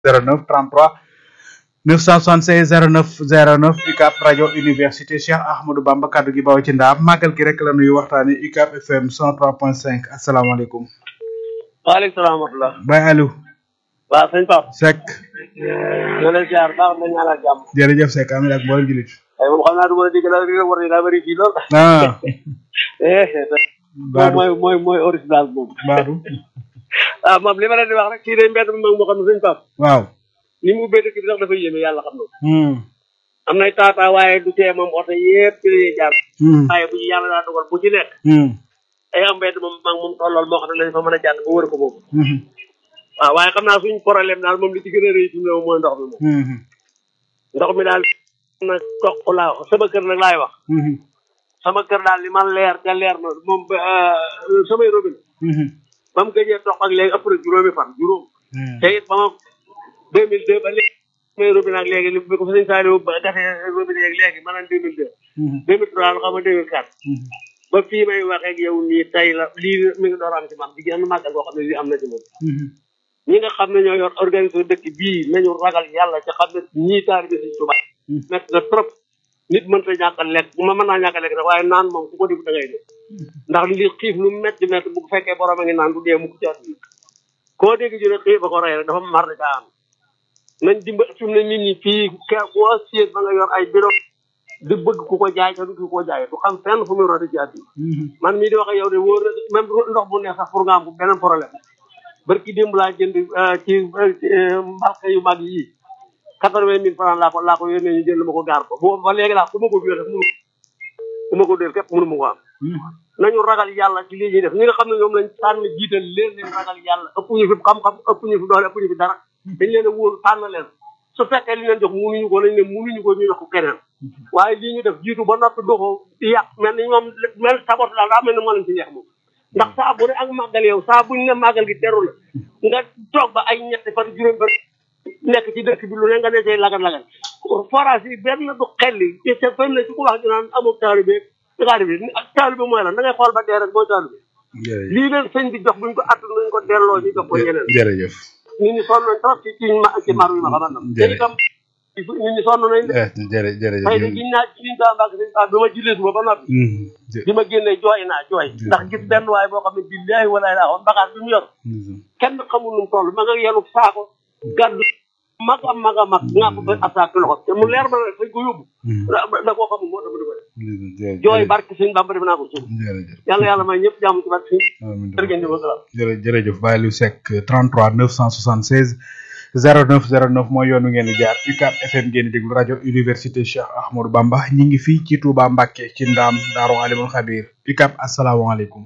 09 33 976 09 09 UCAB rajo université Cheikh Ahmadou Bamba kaddu gi baw ci ndaam màggal gi rek la nuyu waxtaane UCAB FM 103.5 asalaamaaleykum. waaleykum salaam wa rahmatulah. Baye Aliou. waaw sëñ Pape. Seck. ñoo leen ziar baax na ñaanal jàmm. jërëjëf Seck amiin ak mboolem julit. ay moom xam naa du ma la dégg daal li nga war a daa bëri fii lool. ah. moom mooy mooy mooy original moom. Baadu. ah moom li ma leen di wax rek kii day mbedd mi mag moo xam ne sëñ Pape. waaw. ni mu ubbee dëkk bi sax dafa yéeme yàlla xam na. Hmm. am nay taataa waaye du tee moom oto yëpp ci la ñuy jaar. Hmm. waaye bu ci yàlla daa dogal bu ci nekk. Hmm. ay am mbedd moom mag moom tollool moo xam ne lañ fa mën a jàdd ba wër ko moom. Hmm. waaw waaye xam naa suñ problème daal moom li ci gën a rëy fi mu ne moom mooy ndox mi moom. Hmm. ndox mi daal na toq laa wax sama kër nag laay wax. Hmm. sama kër daal li man leer te leer na moom ba samay robinet Hmm. ba mu gëjee toq ak léegi ëpp na juróomi fan juróom te it ba ma deux mille deux ba léegi samay robinet ak léegi li bi ko fa sëñ Saliou ba defee robinet yeeg léegi maanaam deux mille deux Hmm. deux mille trois la xam nga deux mille quatre Hmm. ba fii may waxee ak yow nii tey la lii mi ngi door a am ci man di genn màggal boo xam ne lii am na ci moom Hmm. ñi nga xam ne ñoo yor organisation dëkk bii nañu ragal yàlla ci xam ne ñii taalibe Sëñ Tuubaa métti na trop nit mënta ñàkk a lekk ma mën naa ñàkk a lekk sax waaye naan moom ku ko def da ngay def ndax li xiif lu métti métti bu fekkee borom a ngi naan du dee mu ko ci àdduna koo dégg ñu ne xiif ba ko rey rek dafa mar da caa am nañ dimba fi mu ne nit ñi fii ke koo siet ba nga yor ay bureau di bëgg ku ko jaay te du ku ko jaay du xam fenn fu muy rote ci àdduna Hmm. man mii di wax ak yow de wóor na même ndox bu neex sax pour nga am ko beneen problème barki démb laa jënd euh, ci euh, mbalka yu mag yii quatre vingt mille francs laa ko laa ko yónnee ñu jënd ma ko gaar ko boobu ba léegi laa ku ma ko biir def mënu ku ma ko def képp mënu ma ko am nañu ragal yàlla ci lii ñuy def ñi nga xam ne ñoom lañ tànn jiital leen leen ragal yàlla ëpp ñu fi xam-xam ëpp ñu fi doole ëpp ñu fi dara dañ leen a wóolu tànn leen su fekkee li leen jox mënuñu ko lañ ne mënuñu ko ñu jox ko keneen waaye lii ñu def jiitu ba noppi doxoo yàq mel ni ñoom mel sabot daal daa mel ni moo leen ci neex moom ndax saa bu ne ak màggal yow saa buñ ne màggal gi teru la nga toog ba ay ñetti fan juróom fan nekk ci dëkk bi lu ne nga ne cay lagal-lagal forage yi benn du xelli te te fenn ci ku wax ñu naan amul taalibe taalibe taalibe mooy lan da ngay xool ba dee rek mooy taalibe jërëjëf lii leen sëñ bi jox buñ ko att nañ ko delloo ñu jox ko ñeneen jërëjëf. nit ñi sonn nañ trop ci ci ma ci maru yi ma xamal na te Jërëjëf. itam nit ñi sonn nañ de eh jërë jërëjëf. tey de giñ naa ci liñ kaa mbàgg sëñ Pape bi ma jullee suba ba noppi Hmm. jë- bi ma génnee jooy naa jooy ndax gis benn waay boo xam ne billaahi walaay laa xoon bagage bi mu yor Hmm. kenn xamul nu mu toll ma nga yenu saako gàddu mag a mag a mag nga ko ba attaque loxo te mu leer ma ne fañ ko yóbbu Hmm. da da koo xamul moo tax ma di ko def jërëjëf. jooy barke sëñ Bamba def naa ko suuf jërëjëf. yàlla yàlla may ñëpp jàmm ci barke sëñ amiin. jërë ngeen jëf wasalaam jërë jërëjëf Baye Aliou Seck 33 976 09 09 mooy yoon wi ngeen di jaar UCAB FM ngeen di déglu rajo université Cheikh Ahmadou Bamba ñi ngi fii ci Touba Mbacké ci ndaam Daaru Alimul Xabir UCAB asalaamaaleykum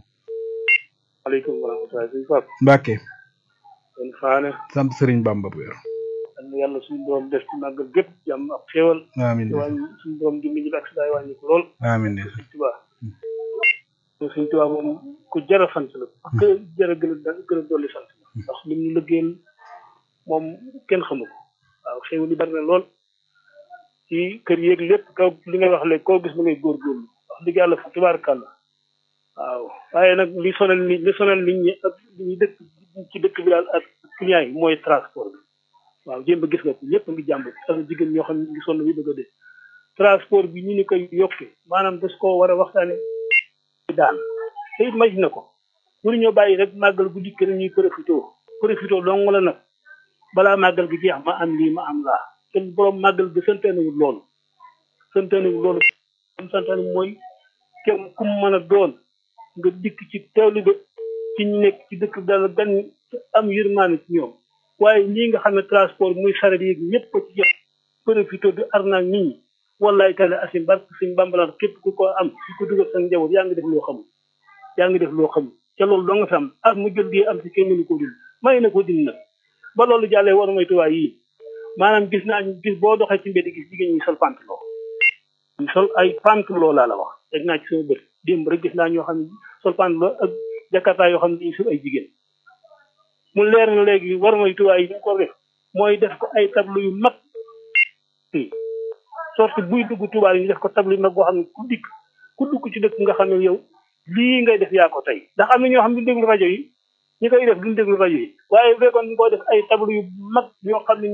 aleykum wa rahmatulah sëñ Pape Mbacké kon xaane sant Serigne Bamba bu wér yal na yàlla suñu borom def ci màggal gépp jàmm ak xéewal amiin te wàññi suñu borom dimbali ñu ak sidaay wàññi ko lool amiin sëñ Tuubaa te sëñ Tuubaa moom ku jar a sant la ku jar a gën a gën a dolli sant la ndax li ñu lëggeel moom kenn xamu ko waaw xéewal yi bari na lool ci kër yéeg lépp kaw li ngay wax léegi koo gis ma ngay góorgóorlu wax dëgg yàlla fa tubaarkàlla waaw waaye nag li sonal nit li sonal nit ñi ak li ñuy dëkk ci dëkk bi daal ak client yi mooy transport bi waaw jéem a gis nga ko ñëpp a ngi jàmb ak jigéen ñoo xam ne ngi sonn bi bëgg a dee transport bi ñu ni koy yokkee maanaam das koo war a waxtaane daan te it maj na ko pour ñoo bàyyi rek màggal gu dikk rek ñuy profité profité dong la nag balaa màggal gi jeex ma am lii ma am laa te borom màggal gi santaanewul loolu santaanewul loolu am santaane mooy kenn ku mu mën a doon nga dikk ci teewlu ba ci ñu nekk ci dëkk bi daal gan am yërmaane ci ñoom waaye lii nga xam ne transport muy saret yeeg ñëpp ko ci jëf profité di arnaak nit ñi wallaay taala asim barke suñ bambalaan képp ku ko am ku ko dugal sa njaboot yaa ngi def loo xamul yaa ngi def loo xamul ca loolu doo nga fi am ak mu jël di am ci kenn mënu ko dul may na ko din nag ba loolu jàllee war may tuwaay yii maanaam gis naa gis boo doxee ci mbedd gis jigéen ñi sol pantalon ñu sol ay pantalon laa la wax teg naa ci sama bët démb rek gis naa ñoo xam ne sol pantalon ak jakarta yoo xam ne dañuy sol ay jigéen mu leer na léegi war may tuwaay yi ñu ko def mooy def ko ay tableau yu mag fii sorte buy dugg tubaab yi ñu def ko tableau yu mag boo xam ne ku dikk ku dugg ci dëkk nga xam ne yow lii ngay def yaa ko tey ndax am na ñoo xam ne déglu rajo yi ñi koy def duñ déglu rajo yi waaye bu fekkoon ñu koy def ay tableau yu mag yoo xam ne